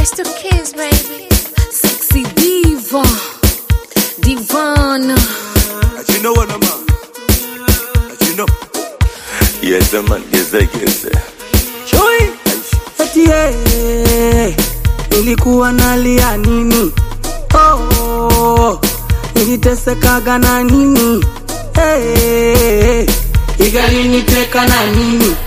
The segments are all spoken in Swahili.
It's the kids, baby. Sexy diva, divana. You know what I'm on? You know. Yes, man, yes, yes. Chui eti yeye nilikuwa nalia nini? Oh, nilitesekaga na nini? Hey, igaliniteka na nini?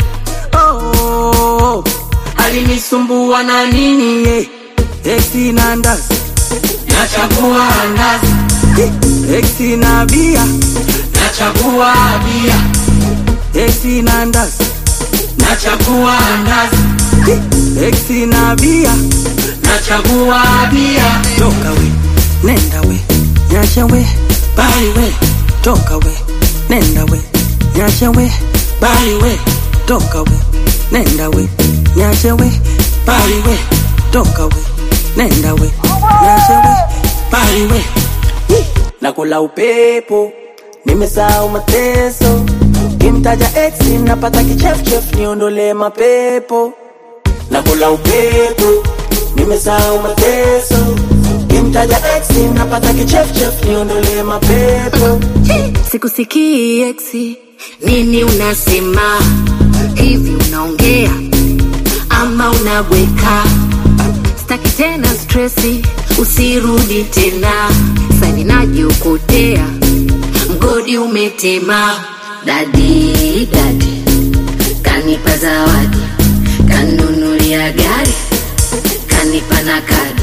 Oh, alinisumbua na nini? Hey, eti na ndazi nachagua ndazi, eti na bia nachagua bia, eti na ndazi nachagua ndazi, eti na bia nachagua bia. Toka we, nenda we, nyasha we, bali we, toka we, nenda we, nyasha we, bali we, toka we, nenda we, nyasha we, bali we, toka we, nenda we, nyasha we, bali we. Nakula upepo, nimesahau mateso, kimtaja ex napata kichefchef, niondole mapepo nakula upepo, nimesahau mateso, kimtaja ex napata kichefchef, niondole mapepo Sikusikii eksi, nini unasema? Hivi unaongea ama unabweka? Staki tena stresi, usirudi tena. Sani najiokotea, mgodi umetema. Dadi dadi kanipa zawadi, kanunulia gari, kanipa na kadi.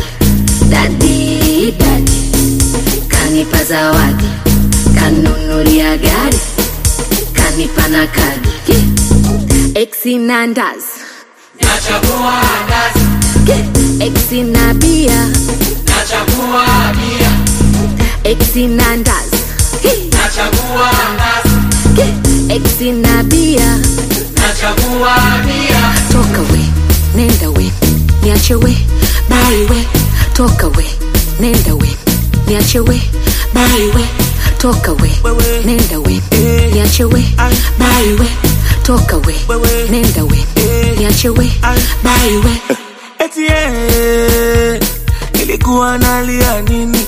Dadi dadi kanipa zawadi, kanunulia gari, kanipa na kadi. Exi na ndazi, nachagua ndazi, exi na bia, nachagua bia, exi na ndazi, nachagua ndazi, exi na bia. nachagua bia. Toka we, nenda we, niache we, bali we. Toka we, nenda we, niache we, bali we. Toka we, nenda we, niache we, bali we. Toka we, nenda we, niache we, bali we. Eti yeye nilikuwa nalia nini?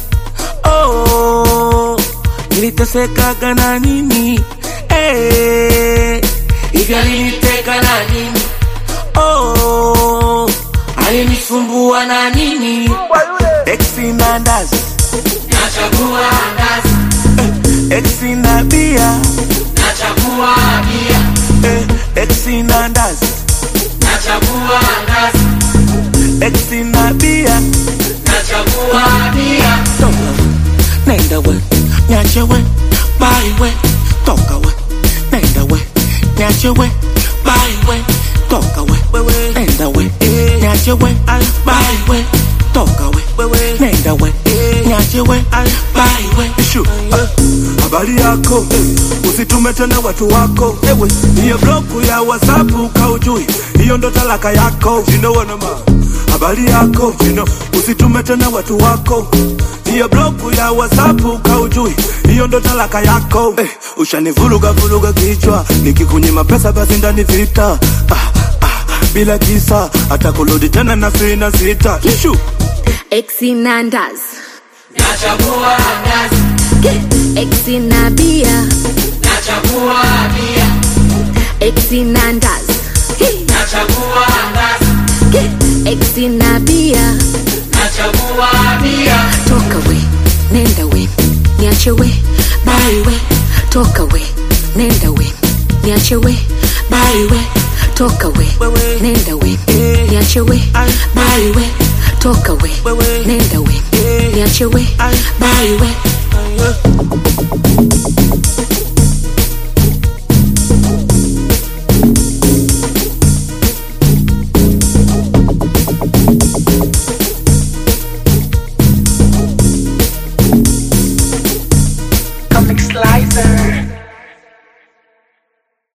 Oh, nilitesekaga na nini? Eh, hivi aliniteka na nini? Oh, alinisumbua na nini? Exi na ndazi nachagua ndazi, exi na bia nachagua bia, exi na ndazi nachagua ndazi Exi na bia nachagua bia toka we nenda we nyache we bali we toka we nenda we nyache we bali we toka we nenda we nyache we bali we toka we nenda we nyache we bali we Ishu. Ah, Habari yako eh, usitume tena watu wako ewe, hiyo bloku ya WhatsApp kaujui, hiyo ndo talaka yako. You know what I'm on? Habari yako you know, usitume tena watu wako, hiyo bloku ya WhatsApp kaujui, hiyo ndo talaka yako. Eh, ushanivuruga vuruga kichwa, nikikunyima pesa basi ndani vita ah, ah, bila kisa hata kurudi tena na sina sita. Ishu. Exi na ndazi, nachagua ndazi exi na bia, nachagua bia exi na ndazi, nachagua ndazi exi na bia. nachagua bia Toka we, nenda we, niache we, bali we. Toka we, nenda we, niache we, bali we. Toka we, nenda we, niache we, bali we. Toka we, nenda we, niache we, bali we.